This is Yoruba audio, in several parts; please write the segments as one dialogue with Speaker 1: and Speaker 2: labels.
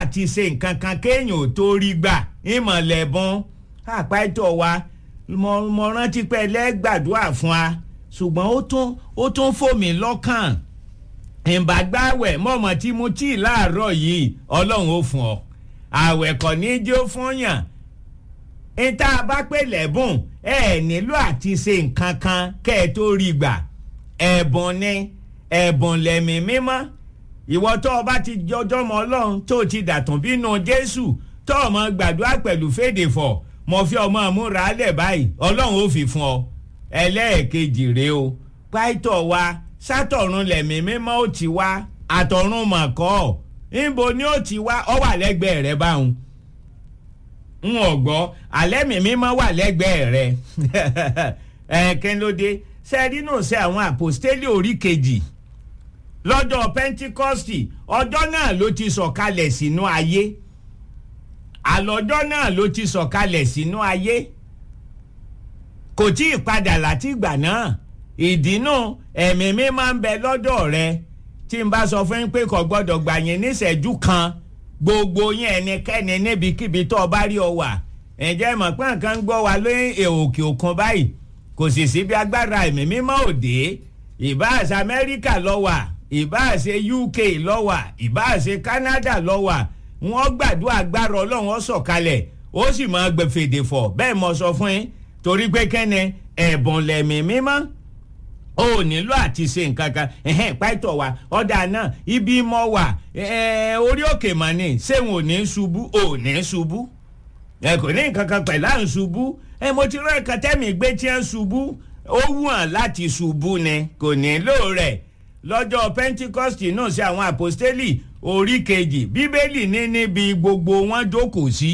Speaker 1: àti ṣe nǹkan kan kéèyàn ò tó rí gbà ìmọ̀lẹ́bùn àpáìtọ̀ wa mo rántí pé ẹlẹ́gbàdúrà fún wa ṣùgbọ́n ó tún ó tún fò mí lọ́kàn ìbàgbáwẹ̀ mọ̀mọ́ tí mo tí ì láàárọ̀ yìí ọlọ́run ó fún ọ àwẹ̀ kò ní í jó fún yàn níta bá pè lẹ́bùn ẹ nílò àti ṣe nǹkan kan kẹ́ ẹ tó rí gbà ẹ̀bùn ni ẹ̀bùn lẹ̀mí mímọ́ ìwọ tó o bá ti jọjọ́ mọ́ ọlọ́run tó o ti dàtún bínú jésù tó o mọ gbàdúrà pẹ̀lú fèdè fọ̀ mo fi ọmọ múra lẹ̀ báyìí ọlọ́run ó fi fún ọ ẹlẹ́ẹ̀kejì rèé o pàìtọ̀ wa sátọ̀run lẹ̀mí mímọ́ ó ti wá àtọ̀run mọ̀kọ́ níbo ni ó ti wá ọ wà lẹ́gbẹ̀ẹ́ rẹ báwọn n ò gbọ́ alẹ́ mi mímọ́ wà lẹ́gbẹ̀ẹ́ rẹ ẹ̀ẹ́kẹ́ ló dé sẹ́ẹ̀rí náà ṣe àwọn àpòstélì orí kejì lọ́jọ́ pentikọ́sì ọjọ́ náà ló ti sọ̀kalẹ̀ sínú ayé àlọ́jọ́ náà ló ti sọ̀kalẹ̀ sínú ayé kò tí ì padà láti ìgbà náà ìdínú ẹ̀mí mi máa ń bẹ lọ́dọ̀ rẹ tí n bá sọ fún yín pé kò gbọ́dọ̀ gbà yín níṣẹ́jú kan gbogbo yín ẹnikẹ́ni níbikíbi tó o bá rí ọ wà ǹjẹ́ mọ̀ pé nǹkan ń gbọ́ wa lóyún òkè òkun báyìí kò sì sí bí agbára ẹ̀mí mímọ́ òde ìbáàṣe amẹ́ríkà lọ wà ìbáàṣe uk lọ wà ìbáàṣe canada lọ wà wọ́n gbàdúrà agbára ọlọ́run ó sọ̀kalẹ̀ ó sì máa gbẹ fèdè fọ̀ bẹ́ẹ̀ mo sọ fún yín torí pé kẹ́ni ẹ̀bùn lẹ̀mí mímọ́ o nílò àti ṣe nǹkan kan ẹ̀hẹ́n pàtó wa ọ̀dà náà ibi mọ́ wà orí òkè mà ní sẹ́wọ̀n ò ní ṣubú ò ní ṣubú ẹ kò ní nǹkan kan pẹ̀lú à ń ṣubú ẹ mo ti rán ẹ̀ka tẹ́mi gbé tí ń ṣubú ó wùn láti ṣubú ni kò nílò rẹ̀ lọ́jọ́ pentikọ́sì náà ṣe àwọn àpòstélì orí kejì bíbélì ní níbi gbogbo wọn jókòó sí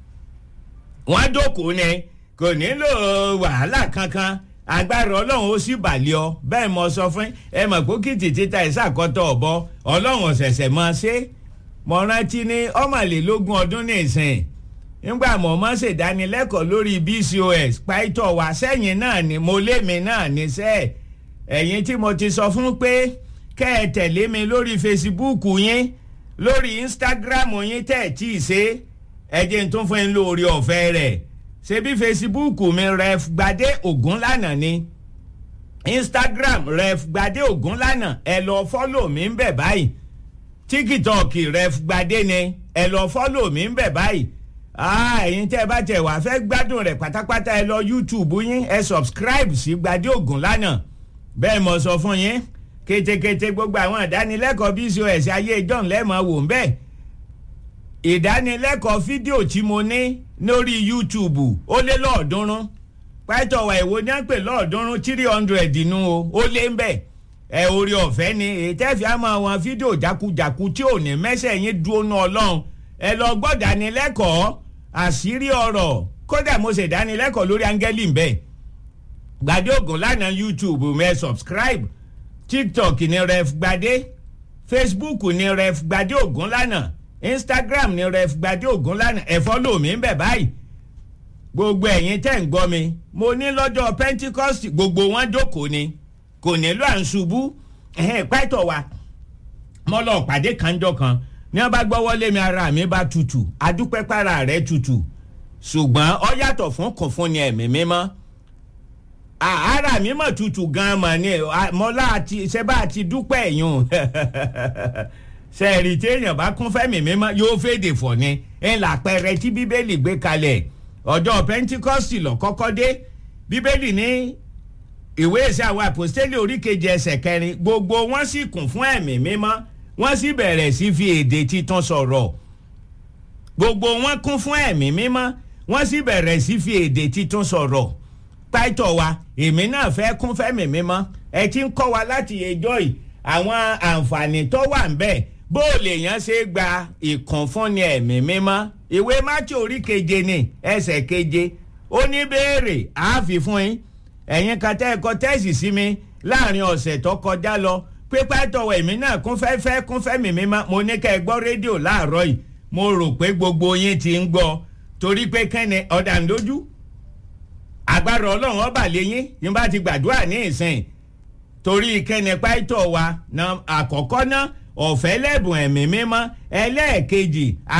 Speaker 1: wọn jókòó ni kò nílò wàhálà kankan agbára ọlọ́run ó sì bàlẹ́ ọ bẹ́ẹ̀ mo sọ fún ẹ mọ̀ pé kìtì títa ìsàkọ́tọ̀ ọ̀bọ ọlọ́run ọ̀sẹ̀sẹ̀ máa ṣe mo rántí ní ọmọlélógún ọdún nìsín nígbà mo mọ́ ṣèdánilẹ́kọ̀ọ́ lórí bcos pàìtọ́ wá sẹ́yìn náà ni mo lé mi náà níṣẹ́ ẹ̀yìn tí mo ti sọ fún pé kẹ́ ẹ tẹ̀lé mi lórí fesibúùkù yín lórí instagram yín tẹ̀ tí ì ṣe ẹ jẹ́ n tún fún yín lórí ọ̀fẹ́ rẹ̀ ṣebí fesibúùkù mi ref gbadé ògúnlànà ni instagram ref gbadé ògúnlànà ẹ lọ fọ́lò mi ń bẹ̀ báyìí tiktok ref gbadé ni ẹ lọ fọ́lò mi ń bẹ̀ báyìí ẹ̀yin tẹ́ ẹ bá tẹ̀ wá fẹ́ gbádùn rẹ̀ pátápátá ẹ lọ youtube yín ẹ subscribe sí gbadé ògúnlànà bẹ́ẹ̀ mo sọ fún yín kétékété gbogbo àwọn ìdánilẹ́kọ̀ọ́ bcos ayé john lẹ́mọ̀ wò ń bẹ́ẹ̀ ìdánilẹ́kọ̀ọ́ fídíò tí mo ní lórí youtube ó lé lọ́ọ̀dúnrún pàtọ́wà ìwo ní à ń pè lọ́ọ̀dúnrún three hundred nù o ó lé ń bẹ̀ ẹ orí ọ̀fẹ́ ni ètẹ́fì àmọ́ àwọn fídíò jákujàku tí ò ní mẹ́sẹ̀ yín dúró ná ọlọ́run ẹ lọ gbọ́ dánilẹ́kọ̀ọ́ àṣírí ọ̀rọ̀ kódà mo ṣe dánilẹ́kọ̀ọ́ lórí áńgẹ́lì ń bẹ̀ gbadé ògùn lánàá youtube mẹ́ subscribe tiktok ní ref gbadé facebook ní ref gbadé ògùn lánàá instagram ní ref gbadé ògùn lánàá ẹ fọ́lọ̀ mi ń bẹ̀ báyìí gbogbo ẹ̀yin tẹ́ ń gbọ́ mi mo ní lọ́jọ́ pentikọ́sì gbogbo wọn jókòó ni kò nílò à ń ṣubú pẹ́tọ̀ wa mo lọ pàdé kanjọ́ kan ní wọ́n bá gbọ́wọ́ lé mi ara mi bá tutù adúpẹ́ para rẹ̀ tutù ṣùgbọ́n ọ yàtọ̀ fún kò fún ni ẹ̀mí mímọ́ ara mi mọ̀ tutù gan-an mọ̀ ni mọ́lá àti ṣẹ́bà àti dúpẹ́ ẹ̀yún sẹ́ẹ̀rì tí èèyàn bá kún fẹ́mi mímọ́ yóò fèdè fọ̀ ni ẹ̀ làpẹrẹ tí bíbélì gbé kalẹ̀ ọjọ́ pentikọ́sì lọ kọ́kọ́ dé bíbélì ní ìwé ìṣe àwọn àpòstélì oríkejì ẹsẹ̀ kẹrin gbogbo wọn sì kún fún ẹ̀mí mímọ́ wọ́n sì bẹ̀rẹ̀ sí fi èdè titun sọ̀rọ̀ gbogbo wọn kún fún ẹ̀mí mímọ́ wọ́n sì bẹ̀rẹ̀ sí fi èdè titun sọ̀rọ̀ pàtó wa èmi náà fẹ́ kún fẹ́mi mímọ́ ẹ ti ń kọ́ wa láti ẹjọ́ yìí àwọn àǹfààní tó wà ń bẹ̀ bó lè yàn ṣe gba ìkànfúnni ẹ̀mí mímọ́ ìwé mátí orí keje ni ẹsẹ̀ keje ó ní béèrè àáfi fún yín ẹ̀yin kan tẹ́ ẹ̀kọ́ tẹ́sì sí mi láàrin ọ̀sẹ̀ tó kọjá lọ pípa tọwọ́ èmi náà kún fẹ́ fẹ́ kún fẹ́mi mímọ́ mo ní kẹ́ ẹ gbọ́ rédíò láàárọ̀ yìí mo rò pé gbogbo yín ti ń gbọ́ torí pé kẹ́ni ọ̀dà ń dojú agbára ọlọ́run ọba lẹ́yìn yín bá ti gbàdúrà ní ìsìn torí kẹ́ni pàìtọ́ wa àkọ́kọ́ náà ọ̀fẹ́ lẹ́bùn ẹ̀mí mímọ́ ẹlẹ́ẹ̀kejì